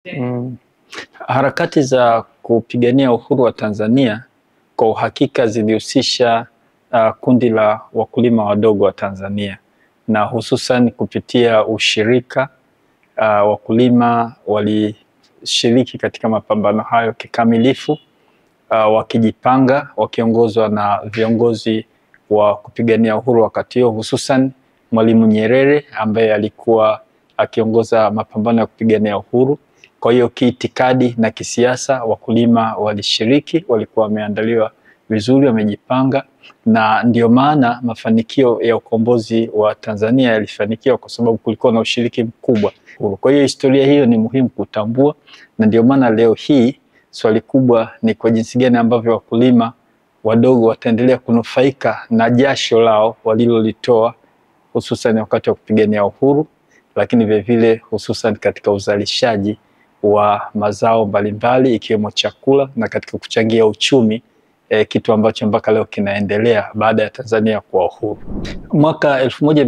Mm. Harakati za kupigania uhuru wa Tanzania kwa uhakika zilihusisha uh, kundi la wakulima wadogo wa Tanzania na hususan kupitia ushirika uh, wakulima walishiriki katika mapambano hayo kikamilifu uh, wakijipanga wakiongozwa na viongozi wa kupigania uhuru wakati huo hususan Mwalimu Nyerere ambaye alikuwa akiongoza mapambano ya kupigania uhuru. Kwa hiyo kiitikadi na kisiasa wakulima walishiriki, walikuwa wameandaliwa vizuri, wamejipanga, na ndio maana mafanikio ya ukombozi wa Tanzania yalifanikiwa kwa sababu kulikuwa na ushiriki mkubwa. Kwa hiyo historia hiyo ni muhimu kutambua, na ndio maana leo hii swali kubwa ni kwa jinsi gani ambavyo wakulima wadogo wataendelea kunufaika na jasho lao walilolitoa hususan wakati wa kupigania uhuru, lakini vilevile hususan katika uzalishaji wa mazao mbalimbali ikiwemo chakula na katika kuchangia uchumi eh, kitu ambacho mpaka leo kinaendelea baada ya Tanzania kuwa uhuru. Mwaka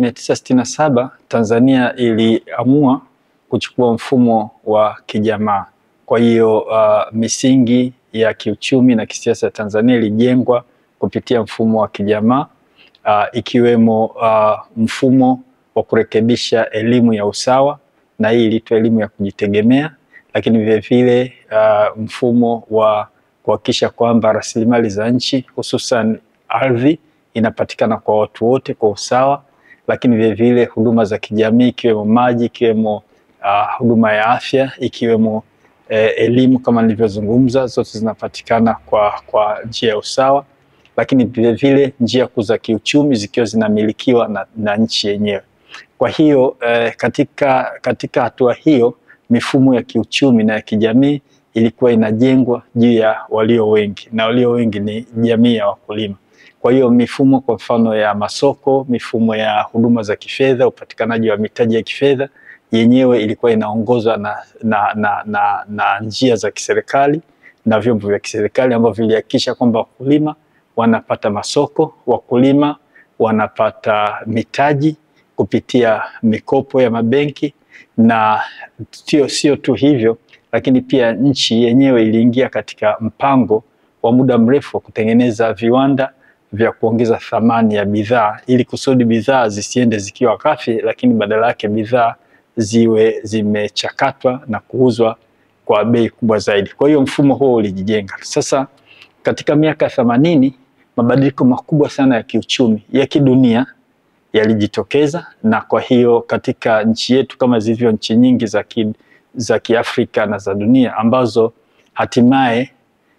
1967 Tanzania iliamua kuchukua mfumo wa kijamaa. Kwa hiyo uh, misingi ya kiuchumi na kisiasa ya Tanzania ilijengwa kupitia mfumo wa kijamaa uh, ikiwemo uh, mfumo wa kurekebisha elimu ya usawa na hii iliitwa elimu ya kujitegemea, lakini vilevile uh, mfumo wa kuhakikisha kwamba rasilimali za nchi hususan ardhi inapatikana kwa watu wote kwa usawa, lakini vilevile huduma za kijamii ikiwemo maji, ikiwemo uh, huduma ya afya, ikiwemo eh, elimu kama nilivyozungumza, zote zinapatikana kwa, kwa njia ya usawa, lakini vilevile njia kuu za kiuchumi zikiwa zinamilikiwa na, na nchi yenyewe. Kwa hiyo eh, katika, katika hatua hiyo mifumo ya kiuchumi na ya kijamii ilikuwa inajengwa juu ya walio wengi na walio wengi ni jamii ya wakulima. Kwa hiyo mifumo kwa mfano ya masoko, mifumo ya huduma za kifedha, upatikanaji wa mitaji ya kifedha yenyewe ilikuwa inaongozwa na, na, na, na, na njia za kiserikali na vyombo vya kiserikali ambavyo vilihakikisha kwamba wakulima wanapata masoko, wakulima wanapata mitaji kupitia mikopo ya mabenki, na sio sio tu hivyo, lakini pia nchi yenyewe iliingia katika mpango wa muda mrefu wa kutengeneza viwanda vya kuongeza thamani ya bidhaa ili kusudi bidhaa zisiende zikiwa ghafi, lakini badala yake bidhaa ziwe zimechakatwa na kuuzwa kwa bei kubwa zaidi. Kwa hiyo mfumo huo ulijijenga. Sasa katika miaka ya themanini mabadiliko makubwa sana ya kiuchumi ya kidunia yalijitokeza, na kwa hiyo katika nchi yetu kama zilivyo nchi nyingi za ki, za Kiafrika na za dunia ambazo hatimaye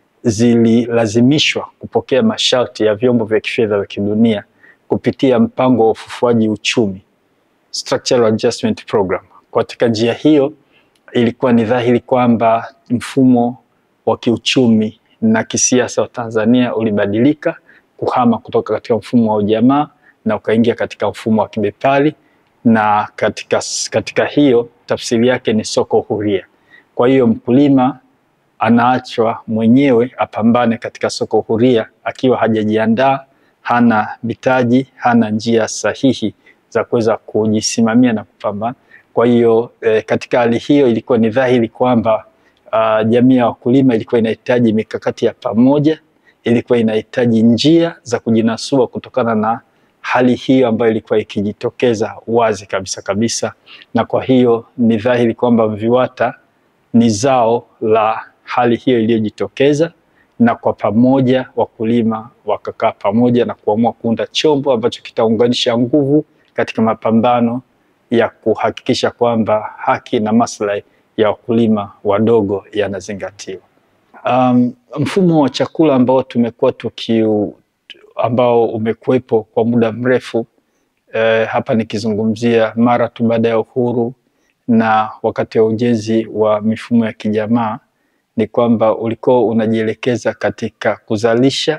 zililazimishwa kupokea masharti ya vyombo vya kifedha vya kidunia kupitia mpango wa ufufuaji uchumi Structural Adjustment Program. Katika njia hiyo ilikuwa ni dhahiri kwamba mfumo wa kiuchumi na kisiasa wa Tanzania ulibadilika kuhama kutoka katika mfumo wa ujamaa na ukaingia katika mfumo wa kibepari, na katika, katika hiyo tafsiri yake ni soko huria. Kwa hiyo mkulima anaachwa mwenyewe apambane katika soko huria akiwa hajajiandaa, hana mitaji, hana njia sahihi za kuweza kujisimamia na kupambana. Kwa hiyo eh, katika hali hiyo ilikuwa ni dhahiri kwamba uh, jamii ya wakulima ilikuwa inahitaji mikakati ya pamoja, ilikuwa inahitaji njia za kujinasua kutokana na hali hiyo ambayo ilikuwa ikijitokeza wazi kabisa kabisa, na kwa hiyo ni dhahiri kwamba VIWATA ni zao la hali hiyo iliyojitokeza, na kwa pamoja wakulima wakakaa pamoja na kuamua kuunda chombo ambacho kitaunganisha nguvu katika mapambano ya kuhakikisha kwamba haki na maslahi ya wakulima wadogo yanazingatiwa. Um, mfumo wa chakula ambao tumekuwa tukiu ambao umekuwepo kwa muda mrefu eh, hapa nikizungumzia mara tu baada ya uhuru na wakati wa ujenzi wa mifumo ya kijamaa ni kwamba ulikuwa unajielekeza katika kuzalisha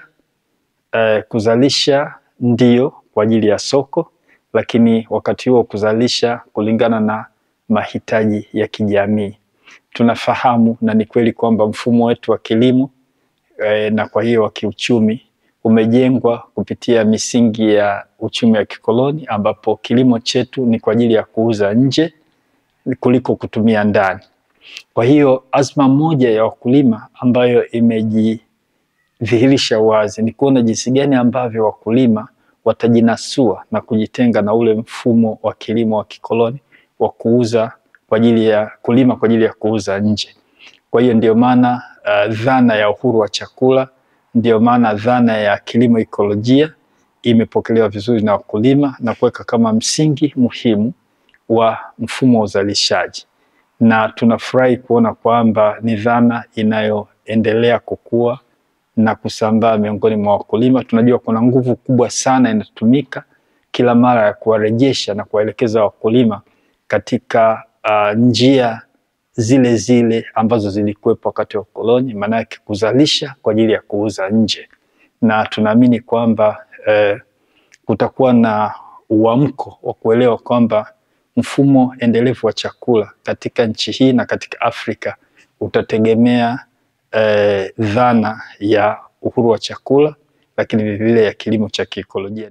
eh, kuzalisha ndio kwa ajili ya soko, lakini wakati huo kuzalisha kulingana na mahitaji ya kijamii. Tunafahamu na ni kweli kwamba mfumo wetu wa kilimo eh, na kwa hiyo wa kiuchumi umejengwa kupitia misingi ya uchumi wa kikoloni ambapo kilimo chetu ni kwa ajili ya kuuza nje kuliko kutumia ndani. Kwa hiyo azma moja ya wakulima ambayo imejidhihirisha wazi ni kuona jinsi gani ambavyo wakulima watajinasua na kujitenga na ule mfumo wa kilimo wa kikoloni wa kuuza kwa ajili ya kulima kwa ajili ya kuuza nje. Kwa hiyo ndio maana uh, dhana ya uhuru wa chakula, ndio maana dhana ya kilimo ikolojia imepokelewa vizuri na wakulima na kuweka kama msingi muhimu wa mfumo wa uzalishaji, na tunafurahi kuona kwamba ni dhana inayoendelea kukua na kusambaa miongoni mwa wakulima. Tunajua kuna nguvu kubwa sana inatumika kila mara ya kuwarejesha na kuwaelekeza wakulima katika uh, njia zile zile ambazo zilikuwepo wakati wa ukoloni, maana yake kuzalisha kwa ajili ya kuuza nje, na tunaamini kwamba eh, kutakuwa na uamko wa kuelewa kwamba mfumo endelevu wa chakula katika nchi hii na katika Afrika utategemea eh, dhana ya uhuru wa chakula, lakini vilevile ya kilimo cha kiikolojia.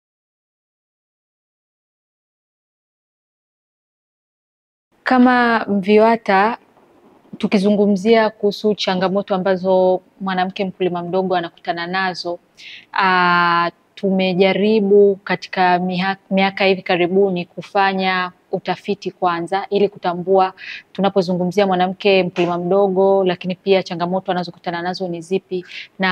Kama MVIWATA tukizungumzia kuhusu changamoto ambazo mwanamke mkulima mdogo anakutana nazo, uh, tumejaribu katika miaka hivi karibuni kufanya utafiti kwanza, ili kutambua tunapozungumzia mwanamke mkulima mdogo, lakini pia changamoto anazokutana nazo ni zipi,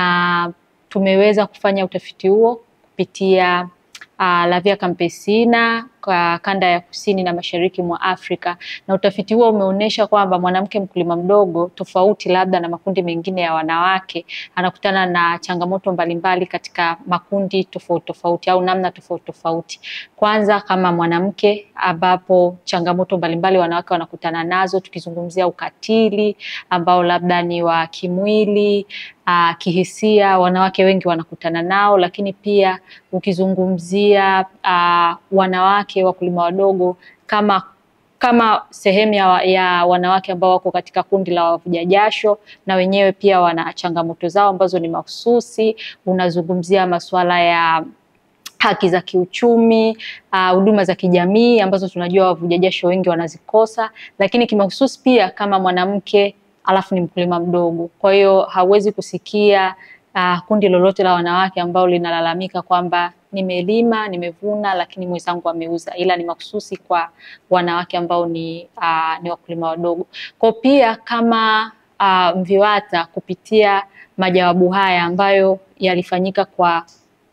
na tumeweza kufanya utafiti huo kupitia uh, Lavia Campesina kwa kanda ya kusini na mashariki mwa Afrika, na utafiti huo umeonyesha kwamba mwanamke mkulima mdogo, tofauti labda na makundi mengine ya wanawake, anakutana na changamoto mbalimbali katika makundi tofauti tofauti au namna tofauti tofauti. Kwanza kama mwanamke, ambapo changamoto mbalimbali wanawake wanakutana nazo, tukizungumzia ukatili ambao labda ni wa kimwili Uh, kihisia wanawake wengi wanakutana nao, lakini pia ukizungumzia uh, wanawake wakulima wadogo kama kama sehemu ya, ya wanawake ambao wako katika kundi la wavuja jasho, na wenyewe pia wana changamoto zao ambazo ni mahususi. Unazungumzia masuala ya haki za kiuchumi, huduma uh, za kijamii ambazo tunajua wavuja jasho wengi wanazikosa, lakini kimahususi pia kama mwanamke alafu ni mkulima mdogo. Kwa hiyo hauwezi kusikia uh, kundi lolote la wanawake ambao linalalamika kwamba nimelima, nimevuna, lakini mwenzangu ameuza, ila ni mahususi kwa wanawake ambao ni, uh, ni wakulima wadogo. Kwa pia kama uh, MVIWATA kupitia majawabu haya ambayo yalifanyika kwa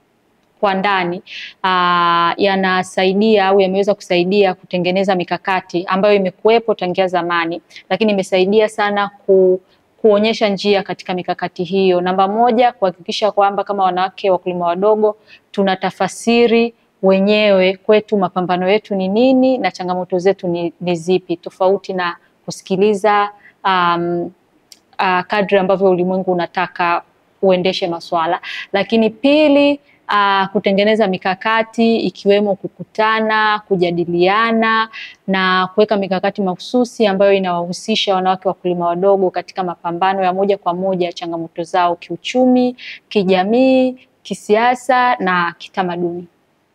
kwa ndani uh, yanasaidia au yameweza kusaidia kutengeneza mikakati ambayo imekuwepo tangia zamani, lakini imesaidia sana ku, kuonyesha njia katika mikakati hiyo. Namba moja, kuhakikisha kwamba kama wanawake wakulima wadogo tunatafasiri wenyewe kwetu mapambano yetu ni nini na changamoto zetu ni, ni zipi, tofauti na kusikiliza um, uh, kadri ambavyo ulimwengu unataka uendeshe maswala. Lakini pili Uh, kutengeneza mikakati ikiwemo kukutana, kujadiliana na kuweka mikakati mahususi ambayo inawahusisha wanawake wakulima wadogo katika mapambano ya moja kwa moja ya changamoto zao kiuchumi, kijamii, kisiasa na kitamaduni.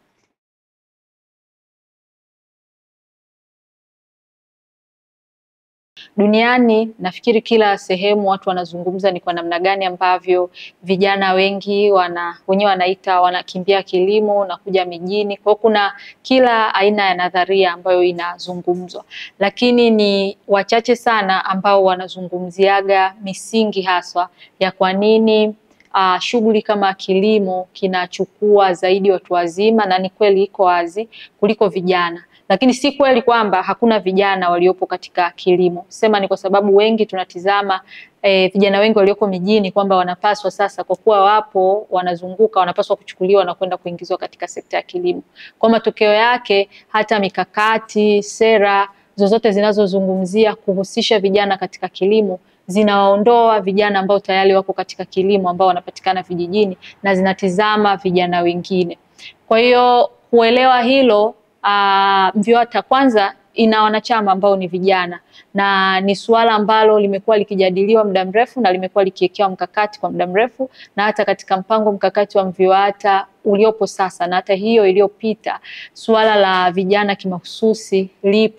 Duniani nafikiri kila sehemu watu wanazungumza ni kwa namna gani ambavyo vijana wengi wana wenyewe wanaita wanakimbia kilimo na kuja mijini. Kwa hiyo kuna kila aina ya nadharia ambayo inazungumzwa, lakini ni wachache sana ambao wanazungumziaga misingi haswa ya kwa nini Uh, shughuli kama kilimo kinachukua zaidi watu wazima, na ni kweli iko wazi kuliko vijana lakini si kweli kwamba hakuna vijana waliopo katika kilimo. Sema ni kwa sababu wengi tunatizama e, vijana wengi walioko mijini kwamba wanapaswa sasa, kwa kuwa wapo wanazunguka, wanapaswa kuchukuliwa na kwenda kuingizwa katika sekta ya kilimo. Kwa matokeo yake hata mikakati, sera zozote zinazozungumzia kuhusisha vijana katika kilimo zinawaondoa vijana ambao tayari wako katika kilimo ambao wanapatikana vijijini na zinatizama vijana wengine. Kwa hiyo kuelewa hilo Uh, MVIWATA kwanza ina wanachama ambao ni vijana na ni suala ambalo limekuwa likijadiliwa muda mrefu na limekuwa likiwekewa mkakati kwa muda mrefu, na hata katika mpango mkakati wa MVIWATA uliopo sasa na hata hiyo iliyopita, suala la vijana kimahususi lipo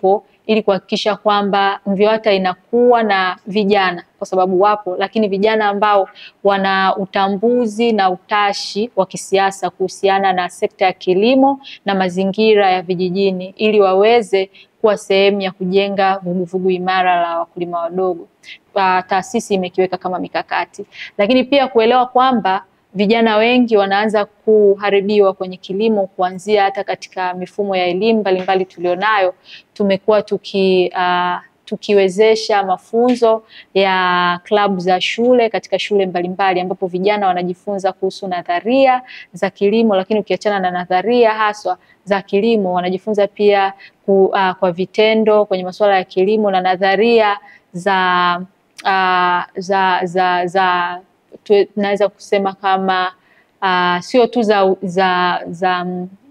ili kuhakikisha kwamba MVIWATA inakuwa na vijana, kwa sababu wapo, lakini vijana ambao wana utambuzi na utashi wa kisiasa kuhusiana na sekta ya kilimo na mazingira ya vijijini, ili waweze kuwa sehemu ya kujenga vuguvugu imara la wakulima wadogo. Taasisi imekiweka kama mikakati, lakini pia kuelewa kwamba vijana wengi wanaanza kuharibiwa kwenye kilimo kuanzia hata katika mifumo ya elimu mbalimbali tulionayo. Tumekuwa tuki uh, tukiwezesha mafunzo ya klabu za shule katika shule mbalimbali ambapo vijana wanajifunza kuhusu nadharia za kilimo, lakini ukiachana na nadharia haswa za kilimo wanajifunza pia ku, uh, kwa vitendo kwenye masuala ya kilimo na nadharia za uh, za za za tunaweza kusema kama uh, sio tu za za za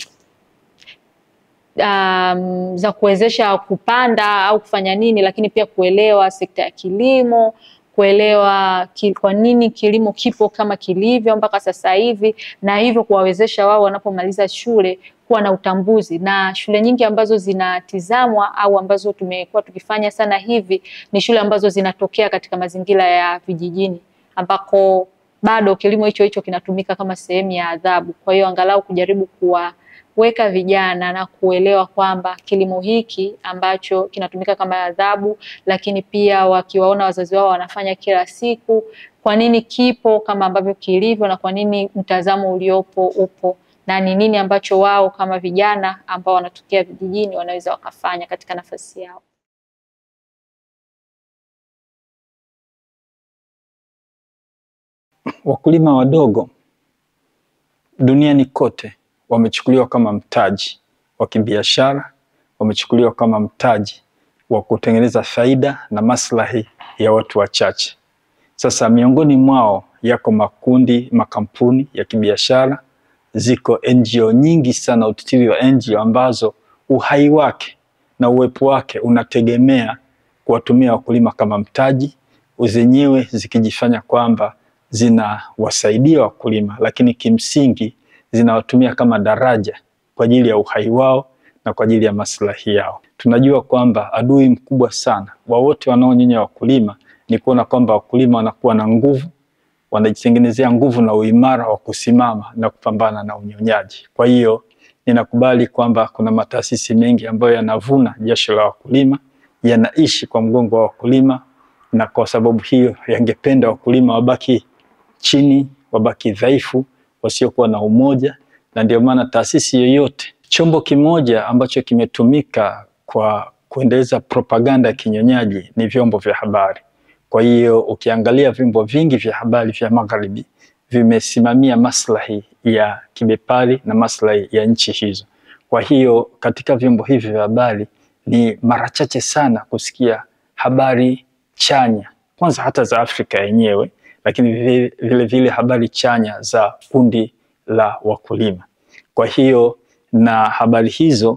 um, za kuwezesha kupanda au kufanya nini, lakini pia kuelewa sekta ya kilimo, kuelewa ki, kwa nini kilimo kipo kama kilivyo mpaka sasa hivi, na hivyo kuwawezesha wao wanapomaliza shule kuwa na utambuzi. Na shule nyingi ambazo zinatizamwa au ambazo tumekuwa tukifanya sana hivi ni shule ambazo zinatokea katika mazingira ya vijijini ambako bado kilimo hicho hicho kinatumika kama sehemu ya adhabu. Kwa hiyo angalau kujaribu kuwaweka vijana na kuelewa kwamba kilimo hiki ambacho kinatumika kama adhabu, lakini pia wakiwaona wazazi wao wanafanya kila siku, kwa nini kipo kama ambavyo kilivyo, na kwa nini mtazamo uliopo upo, na ni nini ambacho wao kama vijana ambao wanatokea vijijini wanaweza wakafanya katika nafasi yao. Wakulima wadogo duniani kote wamechukuliwa kama mtaji wa kibiashara, wamechukuliwa kama mtaji wa kutengeneza faida na maslahi ya watu wachache. Sasa miongoni mwao yako makundi, makampuni ya kibiashara, ziko NGO nyingi sana, utitiri wa NGO ambazo uhai wake na uwepo wake unategemea kuwatumia wakulima kama mtaji, zenyewe zikijifanya kwamba zinawasaidia wakulima, lakini kimsingi zinawatumia kama daraja kwa ajili ya uhai wao na kwa ajili ya maslahi yao. Tunajua kwamba adui mkubwa sana wa wote wanaonyonya wakulima ni kuona kwamba wakulima wanakuwa na nguvu, wanajitengenezea nguvu na uimara wa kusimama na kupambana na unyonyaji. Kwa hiyo ninakubali kwamba kuna mataasisi mengi ambayo yanavuna jasho la wakulima, yanaishi kwa mgongo wa wakulima, na kwa sababu hiyo yangependa wakulima wabaki chini, wabaki dhaifu, wasiokuwa na umoja, na ndio maana taasisi yoyote, chombo kimoja ambacho kimetumika kwa kuendeleza propaganda ya kinyonyaji ni vyombo vya habari. Kwa hiyo ukiangalia vyombo vingi vya habari vya magharibi vimesimamia maslahi ya kibepari na maslahi ya nchi hizo. Kwa hiyo katika vyombo hivi vya habari ni mara chache sana kusikia habari chanya, kwanza hata za Afrika yenyewe, lakini vile vile, vile habari chanya za kundi la wakulima. Kwa hiyo na habari hizo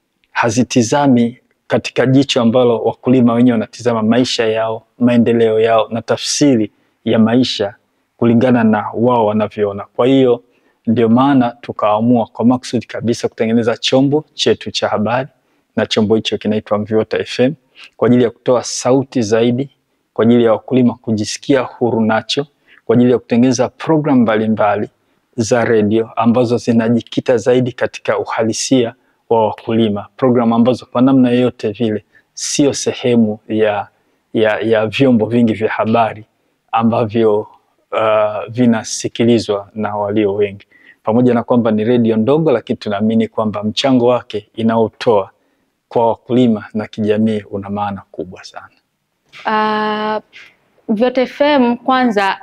hazitizami katika jicho ambalo wakulima wenyewe wanatizama maisha yao, maendeleo yao na tafsiri ya maisha kulingana na wao wanavyoona. Kwa hiyo ndio maana tukaamua kwa makusudi kabisa kutengeneza chombo chetu cha habari, na chombo hicho kinaitwa MVIWATA FM kwa ajili ya kutoa sauti zaidi, kwa ajili ya wakulima kujisikia huru nacho, kwa ajili ya kutengeneza programu mbalimbali za redio ambazo zinajikita zaidi katika uhalisia wa wakulima, programu ambazo kwa namna yoyote vile sio sehemu ya, ya, ya vyombo vingi vya habari ambavyo uh, vinasikilizwa na walio wengi. Pamoja na kwamba ni redio ndogo, lakini tunaamini kwamba mchango wake inaotoa kwa wakulima na kijamii una maana kubwa sana. Uh, MVIWATA FM kwanza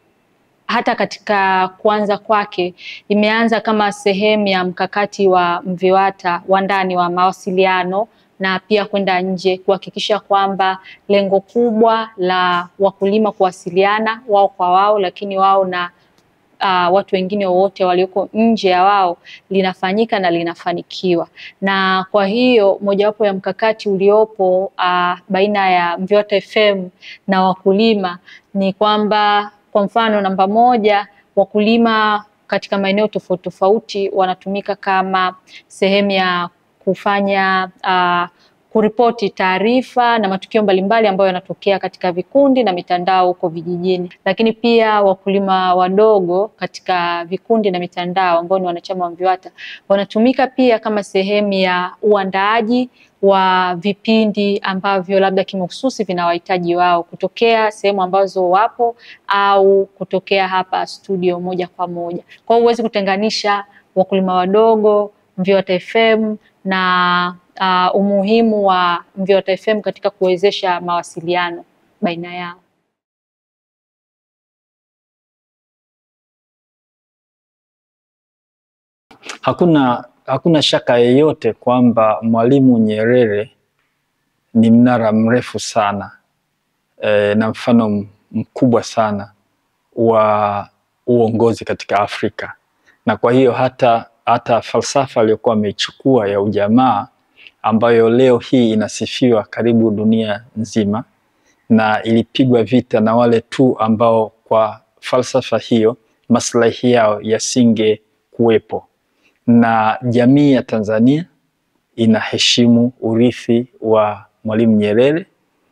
hata katika kuanza kwake imeanza kama sehemu ya mkakati wa MVIWATA wa ndani wa mawasiliano na pia kwenda nje kuhakikisha kwamba lengo kubwa la wakulima kuwasiliana wao kwa wao, lakini wao na uh, watu wengine wowote walioko nje ya wao linafanyika na linafanikiwa. Na kwa hiyo mojawapo ya mkakati uliopo uh, baina ya MVIWATA FM na wakulima ni kwamba kwa mfano, namba moja, wakulima katika maeneo tofauti tofauti wanatumika kama sehemu ya kufanya uh, kuripoti taarifa na matukio mbalimbali ambayo yanatokea katika vikundi na mitandao huko vijijini. Lakini pia wakulima wadogo katika vikundi na mitandao ambao ni wanachama wa MVIWATA wanatumika pia kama sehemu ya uandaaji wa vipindi ambavyo labda kimahususi vina wahitaji wao kutokea sehemu ambazo wapo au kutokea hapa studio moja kwa moja. Kwa hiyo huwezi kutenganisha wakulima wadogo, MVIWATA FM na uh, umuhimu wa MVIWATA FM katika kuwezesha mawasiliano baina yao. Hakuna, hakuna shaka yeyote kwamba Mwalimu Nyerere ni mnara mrefu sana e, na mfano mkubwa sana wa uongozi katika Afrika, na kwa hiyo hata, hata falsafa aliyokuwa ameichukua ya ujamaa ambayo leo hii inasifiwa karibu dunia nzima na ilipigwa vita na wale tu ambao kwa falsafa hiyo maslahi yao yasinge kuwepo na jamii ya Tanzania inaheshimu urithi wa Mwalimu Nyerere,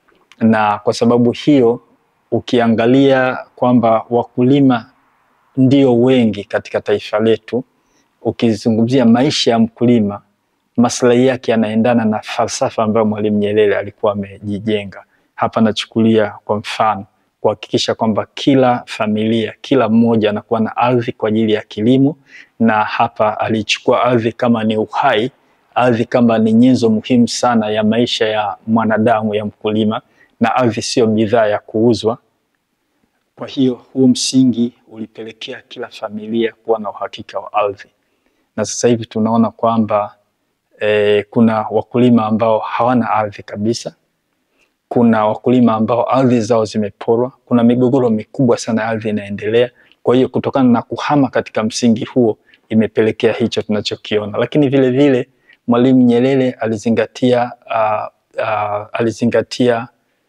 na kwa sababu hiyo ukiangalia kwamba wakulima ndio wengi katika taifa letu, ukizungumzia maisha ya mkulima, maslahi yake yanaendana na falsafa ambayo Mwalimu Nyerere alikuwa amejijenga. Hapa nachukulia kwa mfano kuhakikisha kwamba kila familia, kila mmoja anakuwa na ardhi kwa ajili ya kilimo, na hapa alichukua ardhi kama ni uhai, ardhi kama ni nyenzo muhimu sana ya maisha ya mwanadamu, ya mkulima, na ardhi sio bidhaa ya kuuzwa. Kwa hiyo huu msingi ulipelekea kila familia kuwa na uhakika wa ardhi, na sasa hivi tunaona kwamba eh, kuna wakulima ambao hawana ardhi kabisa kuna wakulima ambao ardhi zao zimeporwa. Kuna migogoro mikubwa sana ya ardhi inaendelea. Kwa hiyo kutokana na kuhama katika msingi huo imepelekea hicho tunachokiona, lakini vile vile Mwalimu Nyerere alizingatia, uh, uh, alizingatia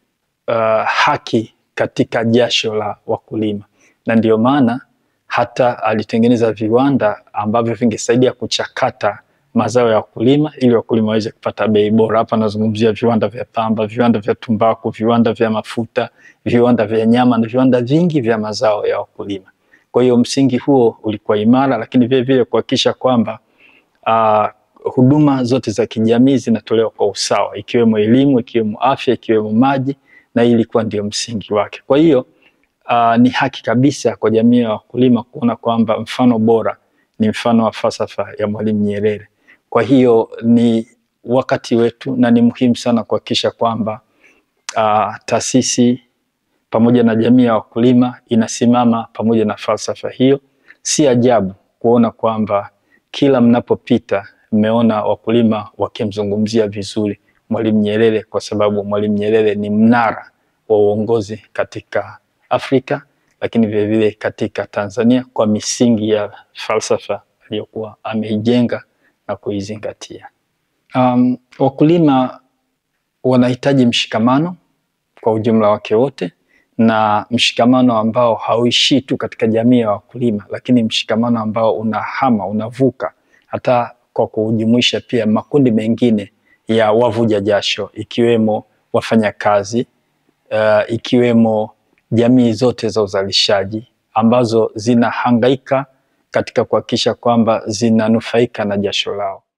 uh, haki katika jasho la wakulima, na ndio maana hata alitengeneza viwanda ambavyo vingesaidia kuchakata mazao ya wakulima ili wakulima waweze kupata bei bora. Hapa nazungumzia viwanda vya pamba, viwanda vya tumbaku, viwanda vya mafuta, viwanda vya nyama na viwanda vingi vya mazao ya wakulima. Kwa hiyo msingi huo ulikuwa imara, lakini vile vile kuhakikisha kwamba uh, huduma zote za kijamii zinatolewa kwa usawa, ikiwemo elimu, ikiwemo afya, ikiwemo maji, na hii ilikuwa ndio msingi wake. Kwa hiyo uh, ni haki kabisa kwa jamii ya wakulima kuona kwamba mfano bora ni mfano wa falsafa ya Mwalimu Nyerere. Kwa hiyo ni wakati wetu na ni muhimu sana kuhakikisha kwamba uh, taasisi pamoja na jamii ya wakulima inasimama pamoja na falsafa hiyo. Si ajabu kuona kwamba kila mnapopita mmeona wakulima wakimzungumzia vizuri Mwalimu Nyerere, kwa sababu Mwalimu Nyerere ni mnara wa uongozi katika Afrika, lakini vilevile katika Tanzania kwa misingi ya falsafa aliyokuwa ameijenga na kuizingatia. Um, wakulima wanahitaji mshikamano kwa ujumla wake wote, na mshikamano ambao hauishii tu katika jamii ya wakulima, lakini mshikamano ambao unahama unavuka hata kwa kujumuisha pia makundi mengine ya wavuja jasho ikiwemo wafanyakazi uh, ikiwemo jamii zote za uzalishaji ambazo zinahangaika katika kuhakikisha kwamba zinanufaika na jasho lao.